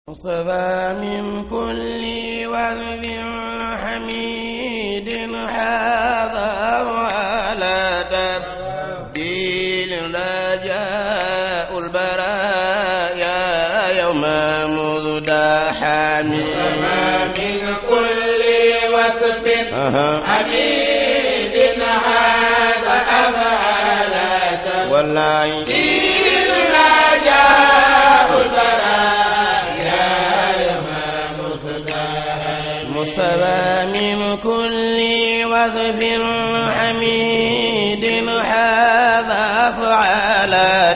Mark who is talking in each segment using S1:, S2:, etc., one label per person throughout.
S1: مصطفى من كل وذب حميد هذا وعلى تبديل رجاء البرايا يوم مزدحم
S2: من كل وصف
S1: أها
S2: حميد هذا أفعالة
S1: والله
S2: دين رجاء البرايا يوم مصدحم
S1: مصطفى من كل وذب حميد هذا فعل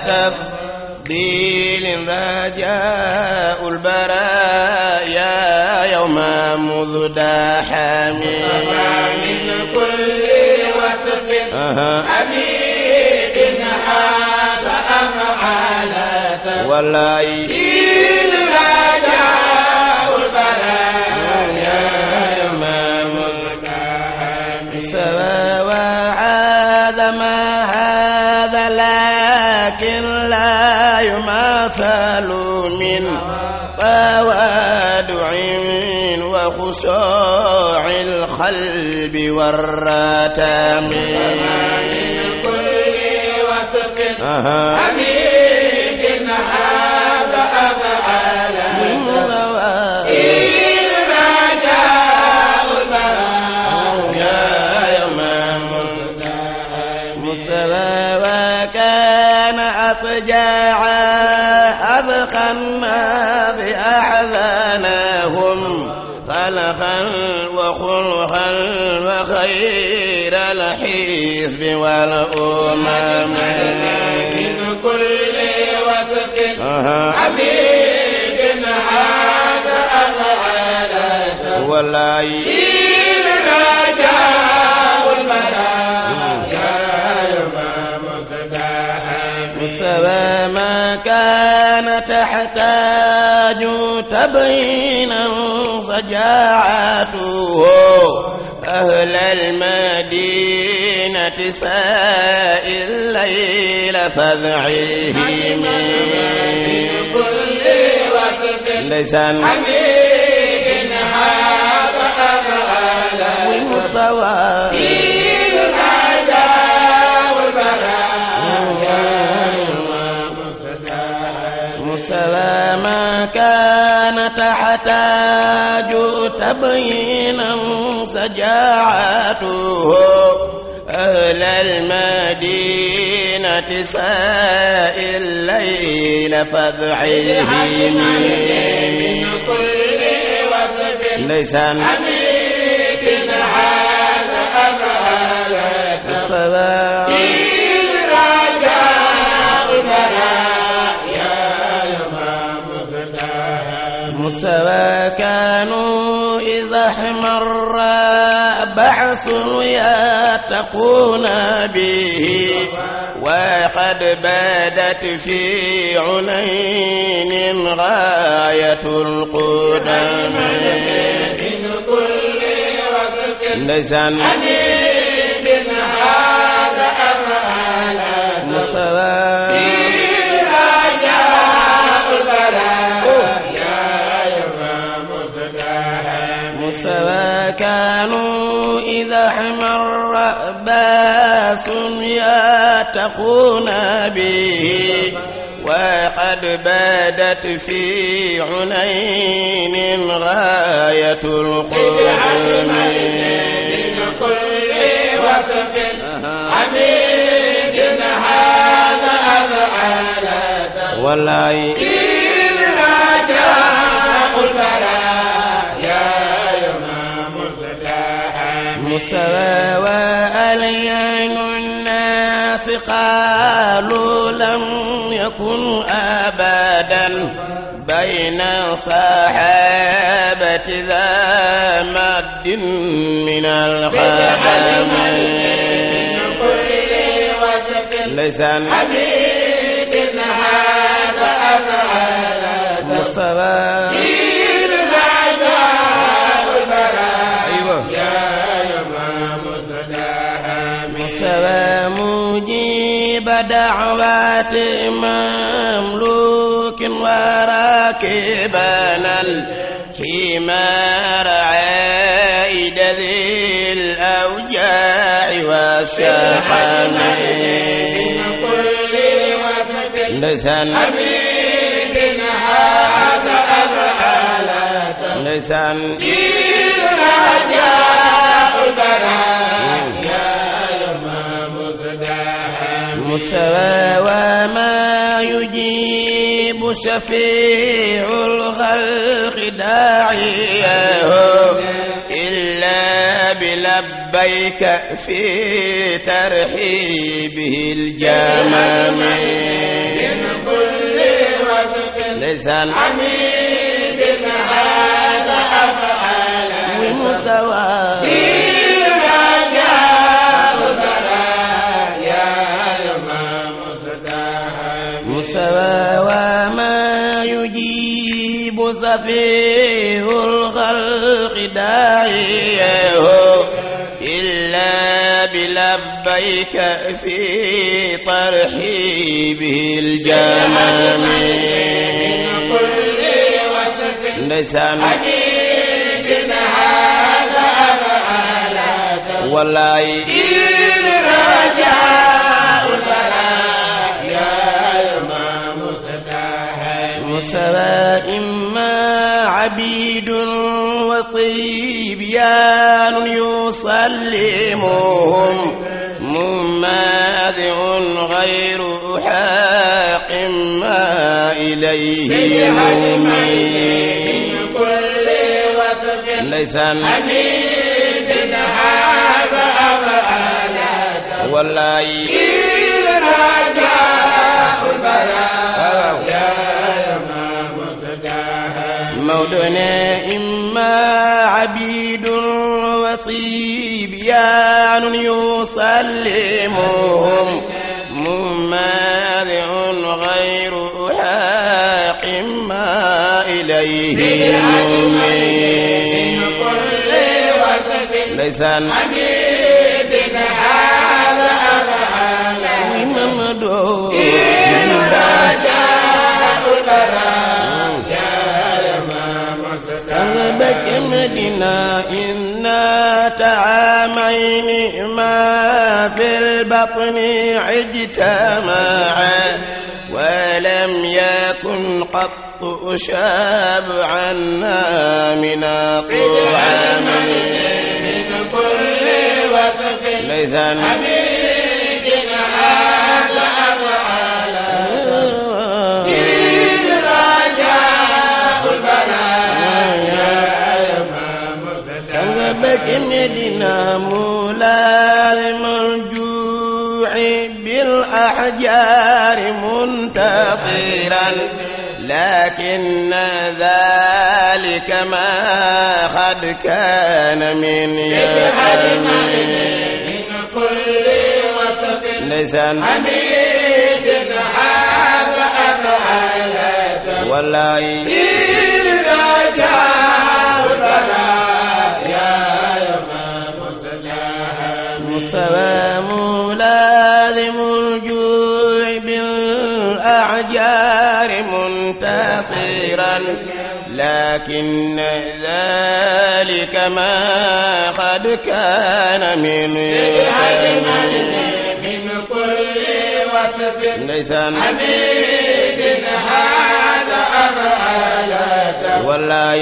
S1: تفضيل رجاء البرايا يوم مزدحم
S2: من كل وصف
S1: أها
S2: حميد هذا أفعالة
S1: والله
S2: دين رجاء البرايا
S1: يوم مزدحم سوى وعاد ما هذا لكن لا يماثل من توادع وخشوع القلب والرتم
S2: كل وصف
S1: أها
S2: حميد هذا أفعاله إن رجاء البراء
S1: يا يوم مستوى وكان أفجاع أبخى الناس أحزانهم خلقا وخلقا وخير الحزب والأمم
S2: من كل وصف
S1: أها
S2: حميد هذا أفعاله
S1: والله
S2: إن رجاء البراء يا يوم مصدحم
S1: مستوى ما كان تحتاج تبينا فجاعته أهل المدينة ساء الليل فذعيهم
S2: كل وصف
S1: لسان
S2: حميد هذا أفعاله
S1: ومستوى
S2: إن رجاء البراء يا يوم مصدحم
S1: مستوى ما كان تحتاج تبينا سجاعته أهل المدينة ساء الليل فذعيهم
S2: كل وصف
S1: ليسان
S2: حميد هذا أفعاله
S1: الصلاة
S2: إن رجاء البراء يا يوم مصدحم
S1: مستوى كانوا إذا احمر بعث يتقون به وقد بدت في عنين غاية القدم
S2: من كل وصف
S1: لسان
S2: حميد هذا أفعاله
S1: مستوى
S2: إن رجاء البراء يا يوم مصدحم
S1: مستوى كانوا إذا احمر باس يتقون به وقد بدت في عنين غاية القرن
S2: من كل وصف حميد هذا أفعاله
S1: والله
S2: إن رجاء البراء يا يوم مصدحم
S1: مستوى وأليان الناس قالوا لم يكن أبدا بين صحابة ذا مد من الخدم
S2: كل وصف
S1: لسان
S2: حميد هذا أفعاله
S1: مستوى
S2: إن رجاء البراء
S1: أيوة
S2: يا يوم مصدحم
S1: مستوى مجيب دعوات مملوك وراك راكبنا الحمار عائد ذي الأوجاع والشحم
S2: كل وصف
S1: لسان
S2: حميد هذا أفعالات
S1: لسان
S2: رجاء البرايا يوم مصداها
S1: مستوى وما يجيب شفيع الخلق داعيه إلا بلبيك في ترحيبه الجمام
S2: كل وصف
S1: لسان
S2: حميد هذا أفعالات
S1: ومستوى
S2: رجاء البرايا يوم مصداها
S1: مستوى وما يجيب سفيه الخلق داعيه إلا بلبيك في ترحيبه الجمام
S2: كل وصف
S1: لسان
S2: حميد هذا أفعالات
S1: والله
S2: رجاء البرايا يوم مصداها
S1: مسواء ما عبيد وصبيان يسلمهم مماذع غير حاق ما إليه يمين
S2: كل وصف
S1: ليس
S2: حميد هذا أفعالات
S1: والله
S2: رجاء البرايا يوم مصداها
S1: مودنا إما عبيد وصبيان يسلمهم مماذع غير حاق ما إليه يمين
S2: كل وصف
S1: ليس
S2: حميد هذا أفعالات
S1: ممدو
S2: رجاء البرايا يوم مصداها
S1: سبك مدينة إنا تعامين ما في البطن اجتمعا ولم يكن قط شابعنا من الطعام
S2: من كل وصف
S1: ليثا
S2: حميد هذا أفعالات رجاء البرايا يوم مصداها
S1: سبك مدينة ملازم الجوع بالأحجار منتصرا لكن ذلك ما قد كان من يقين
S2: من كل وصف
S1: ليس
S2: حميد هذا أفعالات
S1: والله
S2: رجاء البرايا يوم مصداها
S1: مستوى ملازم الجوع بالأحجار منتصرا لكن ذلك ما قد كان من يقين
S2: من كل وصف
S1: ليس
S2: حميد هذا أفعالات
S1: والله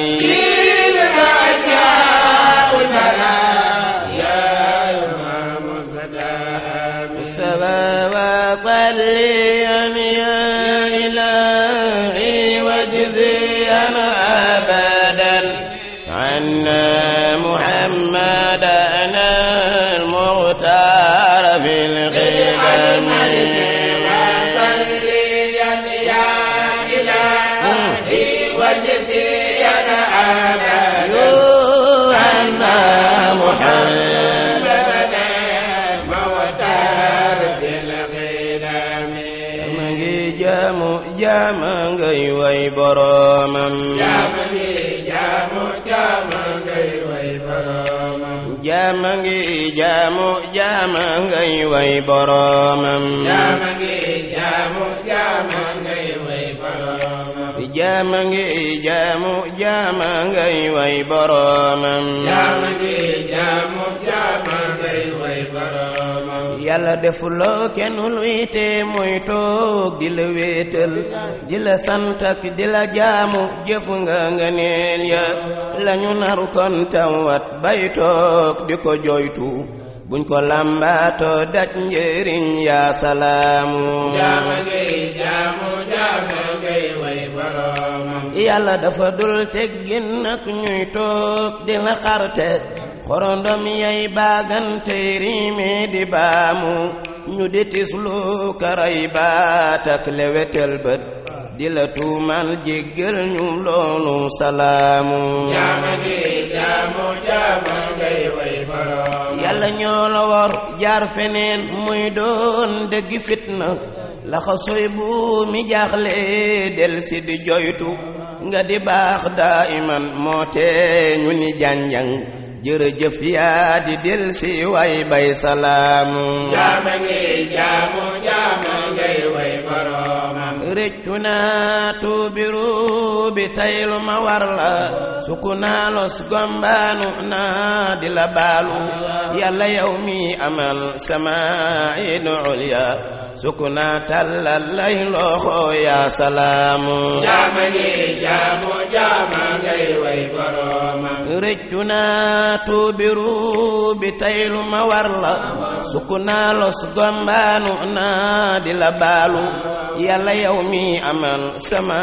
S2: رجاء البرايا يوم مصداها
S1: سوى وصليا يا إلهي واجزيا أبدا عنا محمدا المختار في القدم
S2: وصليا يا إلهي واجزيا أبدا
S1: عنا محمد
S2: موتار في القدم
S1: mangi jaamu jaama ngay way boromam
S2: jaamani jaamu jaamu ngay way boroomam
S1: jaama ngi jaamu jaama ngay way boromam
S2: jaamani jaamu jaamu ngay way boroomam
S1: jaama ngi jaamu jaama ngay way boroomam
S2: jaama ngi jaamu jaama ngay way boroomam
S1: yàlla defuloo kenn luy te muy toog di la wéetal di la sant ak di la jaamu jëf nga nga neel ya lañu naru kon tawat bay toog di ko joytu buñ ko làmbaatoo daj njëriñ yaa salaamu
S2: jaama ngi jaamu jaama ngay way boroomam
S1: yàlla dafa dul teggin nag ñuy toog di la xarte xorondom yay baagante riime di baamu ñu di tislu karay baat ak lewetel bët di la tuumal jéggal ñu loolu salaamu
S2: jaama ngi jaamu jaama ngay way boroomam
S1: yàlla ñoo la war jaar feneen muy doon dëgg fitna laxa soy bu mi jaaxle del si di joytu nga di baax daa iman moo tee ñu ni jànjang jërëjëf yaa di del si way bay salaamu
S2: jaama ngi jaamu jaama ngay way boroomam
S1: réccu naa tuubiru bi taylu ma war la suku naa los gombaanu naa di la baalu yàlla yow mi amal sama inu ulya suku naa tàllal lay loxo yaa salaamu
S2: jaama ngi jaamu jaama ngay way boroomam
S1: réccu naa tuubiru bi taylu ma war la suku naa los gombaanu naa di la baalu yàlla yow mi amal sama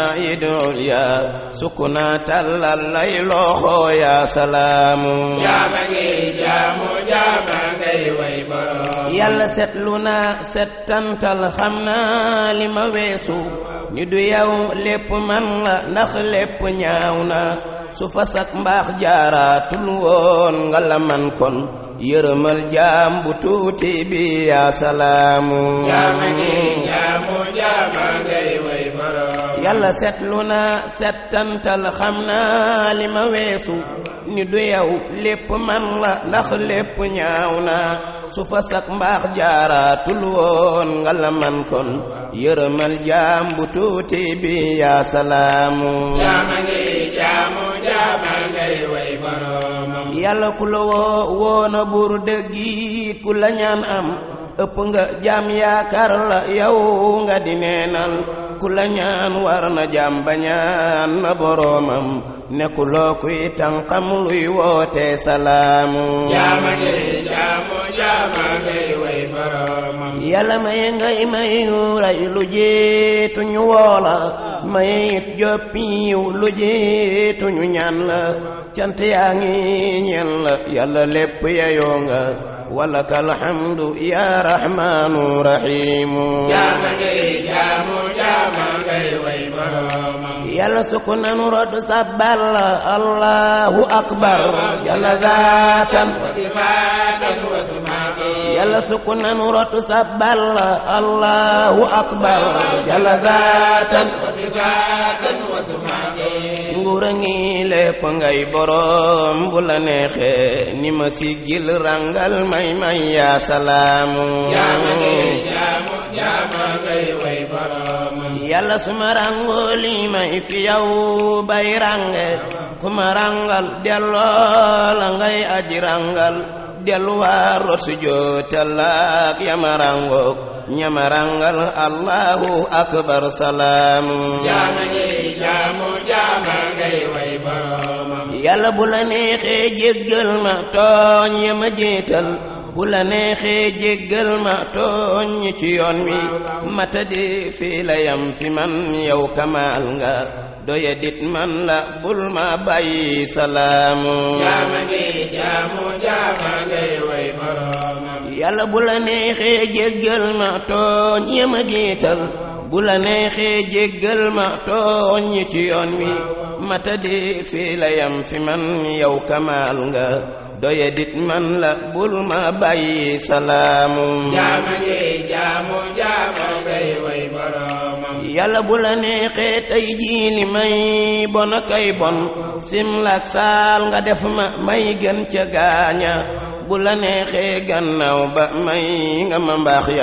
S1: idul ya suku naa tàllal lay loxo yaa salaamu
S2: jaama ngi jaamu jaama ngay way boroomam
S1: yàlla setlu naa settantal xam naa li ma weesu ni du yow lépp man la ndax lépp ñaaw na su fasak mbaax jaaraatul woon nga la man kon yërëmal jaam bu tuuti bi yaa salaamu
S2: jaama ngi jaamu jaama ngay way boroomam
S1: yàlla setlu naa settantal xam naa li ma weesu ni du yow lépp man la ndax lépp ñaaw na su fa sak mbaax jaaraatul woon nga la man kon yërëmal jaam bu tuuti bi yaa salaamu
S2: jaama ngi jaamu jaama ngay way boroomam
S1: yàlla ku la woo woona buur dëggiit ku la ñaan am ëpp nga jaam yaakaar la yow nga di neenal ku la ñaan war na jaam ba ñaan na boroomam nekkuloo kuy tànqam luy woote salaamu
S2: jaama ngi jaamu jaama ngay way boroomam
S1: yàlla maye ngay mayu ray lu jeetu ñu woola maye it joppiw lu jeetu ñu ñaan la cant yaa ngi ñeel la yàlla lépp yeyoo nga walaka alhamdu ya rahmanu rahimu
S2: jaama ngi jaamu jaama ngay way boroomam
S1: yàlla sukk nanu rodd sabbal allahu akbar jalla zaatan
S2: wa sifaatan wa sumaati
S1: yàlla sukk nanu rodd sabbal allahu akbar jalla zaatan
S2: wa sifaatan wa sumaati
S1: nguura ngi lépp ngay boroom bu la neexee ni ma siggil rangal may may yaa salaamu
S2: jaama ngi jaamu jaama ngay way boroomam
S1: yàlla suma rangoo li may fi yow bay range kuma rangal delloo la ngay aji rangal delluwaar rot su jootalaak yama rangook ñama rangal allahu akbar salaamu
S2: jaama ngi jaamu jaama ngay way boroomam
S1: yàlla bu la neexee jéggal ma tooñ ya ma jéetal bu la neexee jéggal ma tooñ ñi ci yoon wi mata di fii la yam fi man yow kamaal nga doya dit man la bul ma bàyyi salaamu
S2: jaama ngi jaamu jaama ngay way boroomam
S1: yàlla bu la neexee jéggal ma tooñ ya ma jéetal bu la neexee jéggal ma tooñ ñi ci yoon wi mata di fii la yam fi man yow kamaal nga doye dit man la bul ma bàyyi salaamu
S2: jaama ngi jaamu jaama ngay way boroomam
S1: yàlla bu la neexee tey jii li may bon a kay bon simlak saal nga def ma may gën ca gaaña bu la neexee gannaaw ba may nga ma mbaax ya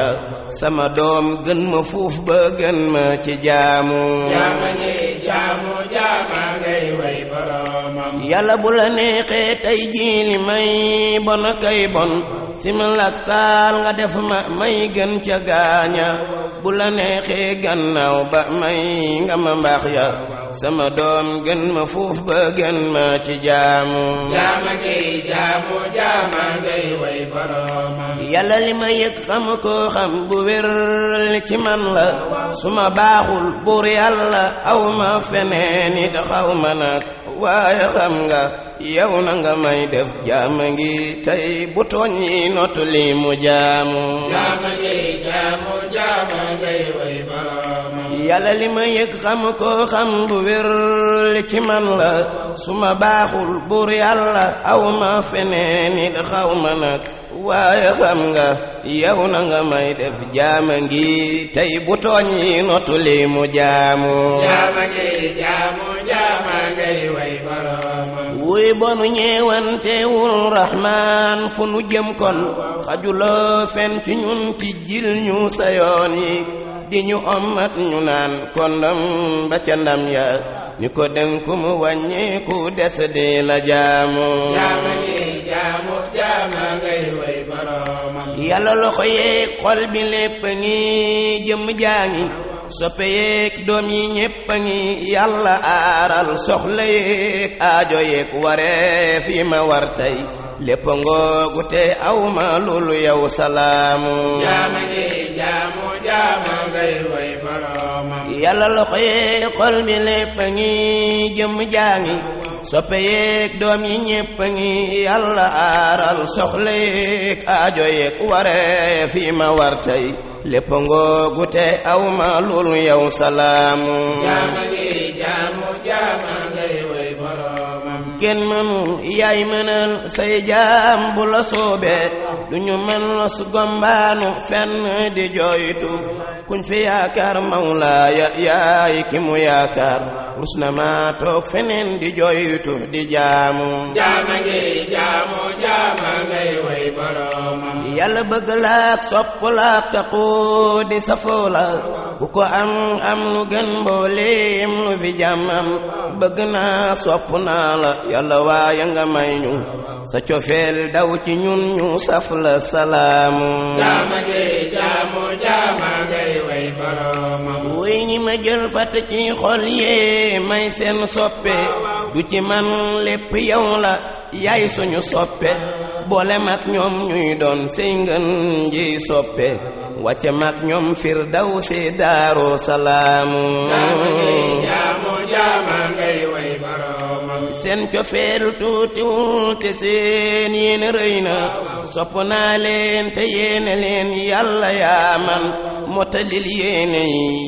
S1: sama doom gën ma fuuf ba gën ma ci jaamu
S2: jaama ngi jaamu jaama ngay way boromam
S1: yàlla bu la neexee tey jii li may bon kay bon simil ak saal nga def ma may gën ca gaaña bu la neexee gannaaw ba may nga ma mbaax ya sama doom gën ma fuuf ba gën ma ci jaamu
S2: jaama ngi jaamu jaama ngay way boromam
S1: yàlla li ma yëg xam ko xam bu wér li ci man la su ma baaxul buur yàlla aw ma feneen it xaw ma nag waaye xam nga yow na nga may def jaama ngi tey bu tooñ yi notu li mu jaamu
S2: jaama ngi jaamu jaama ngay way boromam
S1: yàlla li ma yëg xam ko xam bu wér li ci man la su ma baaxul buur yàlla aw ma feneen it xaw ma nag waaye xam nga yow na nga may def jaama ngi tey bu tooñ yi notu li mu jaamu
S2: jaama ngi jaamu jaama ngay way boromam
S1: wuy bonu ñeewantewul rahmaan fu nu jëm kon xajuloo fen ci ñun ci jil ñu sa yoon yi di ñu ommat ñu naan kondam ba ca ndam ya ñu ko dénku mu wàññeeku des di la jaamu
S2: jaama ngi jaamu jaama ngay way boromam
S1: yàlla loxo yeeg xol bi lépp a ngi jëm jaa ngi soppe yeeg doom yi ñépp a ngi yàlla aaral soxla yeeg aajo yeeg waree fi ma war tey lépp ngoogu te aw ma loolu yow salaamu
S2: jaama ngi jaamu jaama ngay way boromam
S1: yàlla loxo yeeg xol bi lépp a ngi jëm jaa ngi soppe yeeg doom yi ñépp a ngi yàlla aaral soxla yeeg aajo yeeg waree fi ma war tey lépp ngoogu te aw ma loolu yow salaamu
S2: jaama ngi jaamu jaama ngay way boromam
S1: kenn mënul yaay mënal say jaam bu la soobee du ñu mën su gombaanu fenn di jooytu kuñ fi yaakaar mawlaaya yaay ki mu yaakaar rus na ma toog feneen di jooytu di jaamu
S2: jaama ngi jaamu jaama ngay way boromam
S1: yàlla bëgg laak sopp laak taqoo di safoo la ku ko am am lu gën mbooleem lu fi jàmmam bëgg naa sopp naa la yàlla waaye nga may ñu sa cofeel daw ci ñun ñu saf la salaamu
S2: jaama ngi jaamu jaama ngay way boromam
S1: wuy ñi ma jël fatt ci xol yee may seen soppe du ci man lépp yow la yaay suñu soppe boole mag ñoom ñuy doon sey ngën ji soppe wàcce mag ñoom fir daw si daaru salaamu
S2: jaama ngi jaamu jaama ngay way boromam
S1: seen cofeelu tuutiwul te seen yéene rëy na sopp naa leen te yéene leen yàlla yaa man motalil yéene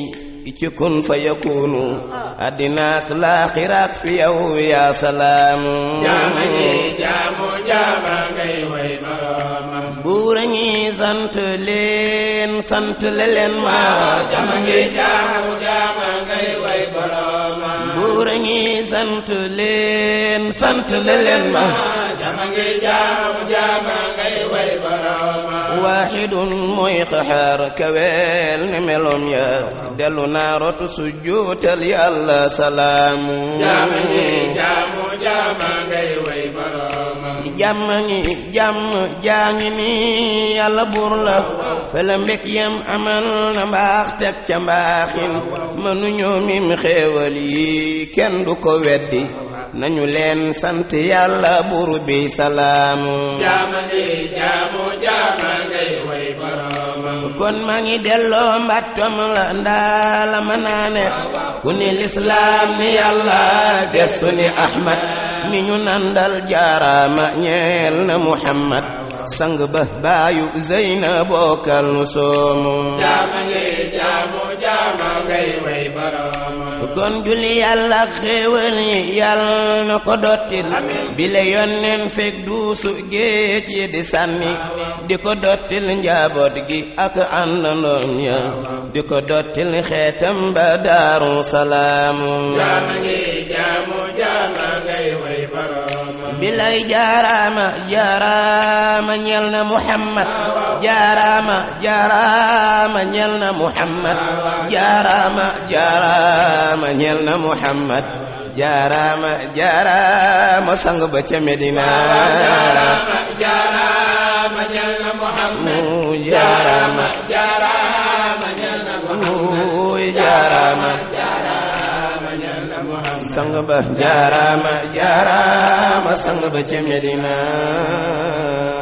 S1: yi ci kun fa yakunu addinaak laaxiraak fi yow yaa salaamu
S2: jaama ngi jaamu jaama ngay way boromam
S1: buura ñi sant leen sant le leen ma
S2: jaama ngi jaamu jaama ngay way boromam
S1: buura ñi sant leen sant le leen ma
S2: jaama ngi jaamu jaama ngay way boromam
S1: waaxidun mooy xaxaar kaweel ne meloom ya dellu naa rotu sujjuutal yàlla salaamu
S2: jaama ngi jaamu jaama ngay way boromam
S1: jàmm ngi jàmm jaa ngi ni yàlla buur la fela mbég yam amal na mbaax teg ca mbaaxin mënuñoo mim xéewal yi kenn du ko weddi nañu leen sant yàlla buur bi salaamu
S2: jaama ngi jaamu jaama ngay way boromam
S1: kon maa ngi delloo mbattom la ndaa la ma naane ku ni lislaam ni yàlla gestu ni ahmad mi ñu nandal jaaraama ñeel na muhammad sang ba baayu zeyna bokkal nu soomu
S2: jaama ngi jaamu jaama ngay way boromam
S1: kon julli yàlla ak xéewal yi yàlla na ko dottil bile yonneen fekk duusu géej yi di sànni di ko dottil njaboot gi ak àndandoom ya di ko dottil xeetam ba daaru salaamu
S2: jaama ngi jaamu jaama ngay way boromam
S1: bilay jaaraama jaaraama ñel na muhammad jaaraama jaaraama ñel na muhammad jaaraama jaaraama ñel na muhammad jaaraama jaaraama sang ba ca medina
S2: jaaraama ñel na Muhammad
S1: mu jaaraama
S2: jaaraama ñel na
S1: mu jaaraama
S2: jaaraama ñel na Muhammad
S1: sang ba jaaraama jaaraama sang ba ca medina